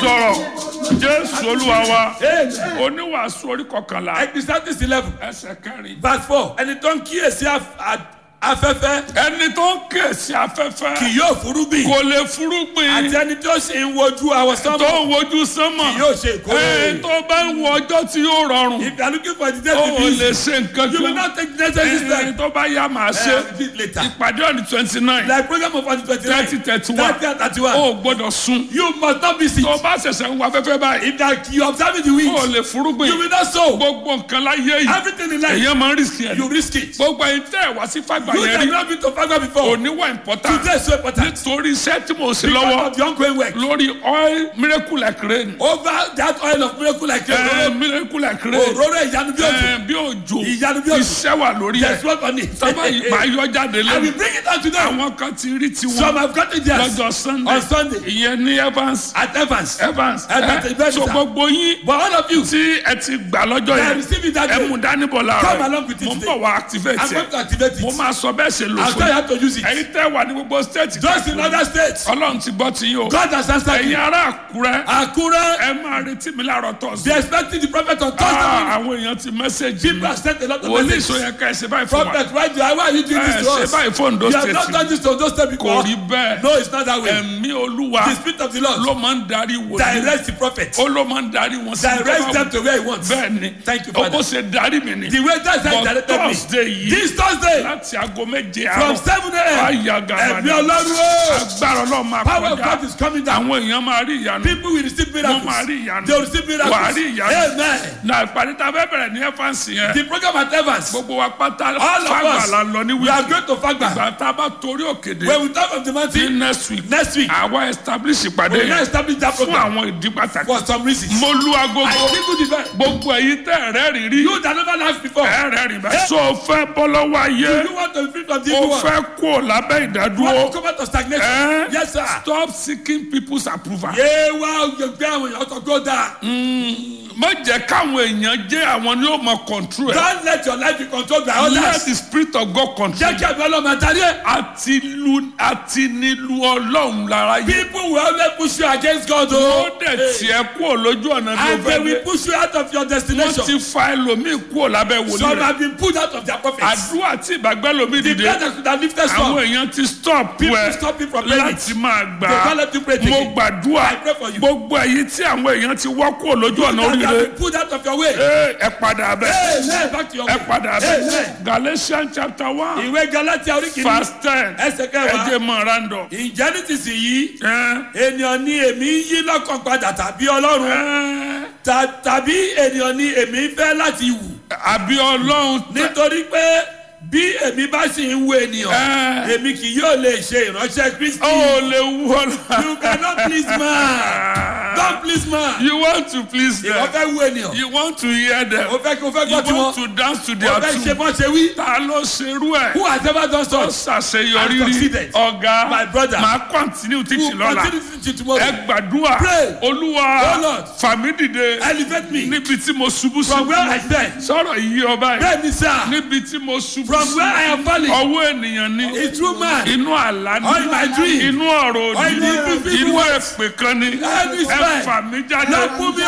sọ̀rọ̀ jésù olúwa wa Amen. oníwàásù orí kọkànlá Ecclesiastes eleven ẹsẹ̀ kẹrin. verse four ẹni tó ń kíyèsí af- a- afẹ́fẹ́ ẹni tó ń kèsì afẹ́fẹ́ kì yóò fúrúgbìn kò lè fúrúgbìn àti ẹni tó sì ń wojú àwọn tó sánmọ̀ ń wojú sánmọ̀ kì yóò ṣe ìkórè. ẹ tó bá ń wo ọjọ́ tí yóò rọrùn If you are looking for the day ó to be lè easy, ṣe nǹkan you will kan not take the necessary ẹ step. tó bá yá màá ṣe Uh, repeat later. ìpàdé ọ̀nì twenty nine Like program of on the twenty-nine, thirty thirty one thirty and thirty-one. ó gbọ́dọ̀ sùn You must not be sick. tó bá ṣẹ̀ṣẹ̀ ń wo afẹ́fẹ́ báyìí If that you observe the ó wind, lè fúrúgbìn you will not sow. gbogbo nǹkan láyé yìí Everything in life, èyàn máa ń rìsì ẹ̀ you risk it. gbogbo ẹ̀yin tẹ́ ẹ̀ wá sí fàgbà You yẹn have rí not been to Fagba before. òní wà important Today is so important. nítorí iṣẹ́ tí mo ṣe Because lọ́wọ́ of the ongoing work. lórí oil miracle like rain Over that oil of miracle like ẹ a miracle like rain òróró ìyanu bí òjò. ẹ bí òjò Ìyanu bí òjò. iṣẹ́ wà lórí ẹ̀ There's work on it. sábà yìí máa yọ jáde I will lẹ́nu bring it out to them. àwọn kan ti rí Some tiwọn have gotten theirs lọ́jọ́ sunday on Sunday ìyẹn ní evans at Evans. evans Ẹ tètè ẹ bẹ́ẹ̀ so sà. gbogbo yín But all of you, tí ẹ ti gbà lọ́jọ́ they are yẹn receiving that ẹ day. mú dání bọ̀ Come láàárọ̀ along with it mo ń today. bọ̀ wá activate I'm going ẹ to activate mo it. máa sọ bẹ́ẹ̀ ṣe lò I'll fún tell you yín how to use it. ẹ̀yin tẹ́ wà ní gbogbo state Just in other states, ọlọ́run ti gbọ́ ti yín o God has answered ẹ̀yin you. ará àkúrẹ́ Akure, ẹ máa retí mi láàárọ̀ tọ̀sí. they expecting the prophet on Thursday morning. àwọn èèyàn ti mẹ́sẹ̀gì People mi have sent a lot of wòlíì messages. sọ yẹn ká ẹ ṣe báyìí fún wa Prophet, why, do- why are you doing ẹ this to ṣe us? báyìí fún Ondo You have not state done this to those states kò before. rí bẹ́ẹ̀ No, it's not that way. ẹ̀mí olúwa The spirit of the Lord ló máa ń darí wòlíì direct the prophet. ó ló máa ń darí wọn sí Direct them to where he wants. bẹ́ẹ̀ ni Thank you, ó Father. kó ṣe darí mi ni The way that's how he but directed me. thursday yìí This Thursday, láti aago méje from àárọ̀ 7 a.m., àyà gàbàdà ẹ̀mí ọlọ́run o. agbára ọlọ́run máa Power of kọjá God is coming down. àwọn èèyàn máa rí ìyanu People will receive miracles. Wọ́n máa rí ìyanu. They will receive miracles. Wà á rí ìyanu. Amen. na ìpàdé tá a fẹ́ bẹ̀rẹ̀ ní ẹ́fáǹsì yẹn The program at Evans, gbogbo wa pátá all of fàgbà us, la lọ ní we are wíìkì going to Fagba. ìgbà tá a bá torí òkèdè When we talk of the ní mountain, next week next week, àwa establish ìpàdé we will now yẹn establish that fún program àwọn ìdí pàtàkì for some reasons. mo lu I agogo give you the verse. gbogbo èyí tẹ́ ẹ̀rẹ́ rí rí You that never laughed before. ẹ̀rẹ́ rí báyìí so fẹ́ bọ́ lọ́wọ́ ayé Do you want to be free from the o evil one? fẹ́ kó lábẹ́ You ìdádúró want to come out of stagnation? Eh? Yes, sir. stop seeking people's approval. Yé wá gbé àwọn èèyàn tó gbó dáa. má jẹ́ káwọn èèyàn jẹ́ àwọn ni ó mọ control ẹ̀. Don't let your life be controlled by let others. the spirit of God control Jẹ́ kí àbí ọlọ́mọ àtàrí ẹ̀. àti lu àti nílu ọlọ́run lára yé. People will always push you against God ó o. dẹ̀ tiẹ̀ kúrò lójú ọ̀nà bí o And they fẹ́ will dé. push you out of your wọ́n destination. ti fa ẹlòmíì kúrò lábẹ́ wòlíì Some rẹ̀. have been pulled out of their prophets. àdúrà tí ìbàgbẹ́ lomi The dìde. brothers could have lifted àwọn some. èèyàn ti stop People ẹ stop you from praying. láti máa gbà They á. can't let you pray mo again. gbàdúrà I pray for you. gbogbo èyí tí àwọn èèyàn ti wọ́ kúrò lójú ọ̀nà That you have oríire. been pulled out of your way. Ee, ẹ padà bẹ́ẹ̀. Amen. Back to your ẹ way. padà bẹ́ẹ̀. Amen. Galatians chapter one Ìwé Galatia orí kìíní. verse ten Ẹsẹ̀ ẹ kẹwàá. jẹ́ mọ̀ randọ̀. Ǹjẹ́ ní ti sìn yìí? Ẹ, Ènìyàn ni èmi ń yí lọ́kàn padà tàbí Ọlọ́run. ẹ, Ta- Tàbí ènìyàn ni èmi ń fẹ́ láti wù. àbí ọlọ́run tẹ- Nítorí pé bí èmi bá sì ń wo ènìyàn, Ẹ. èmi kì yóò lè ṣe ìránṣẹ́ Kristi. ó lè wú ọlọ́run. You cannot please man. Don't please man. You want to please Ìwọ them. fẹ́ wo ènìyàn. You want to hear them. O fẹ́ kí o fẹ́ You gbọ́ tiwọn. want to dance to O their fẹ́ ṣe tune. bọ́ ṣe wí. Ta ló ṣerú ẹ̀? Who has ever done Ó such? ṣàṣeyọrí And rí. succeeded. Ọ̀gá My brother. máa continue Who teaching lọ́la. continue to teach tomorrow? Ẹ gbàdúrà. Pray. Olúwa Oh Lord. fàmí dìde Elevate me níbi tí mo ṣubú sí. from where I stand. Sọ̀rọ̀ yìí ọba yìí. Bẹ́ẹ̀ ni sá. Níbi tí mo ṣubú From sí. where I am falling. Ọwọ́ ènìyàn ni. A true man. Inú àlá ni. Or in my dream. Inú ọ̀rọ̀ Or in òdì. the evil Inú words. èpè kan ni. Any Ẹ spell. fà mí jáde. Lord, put me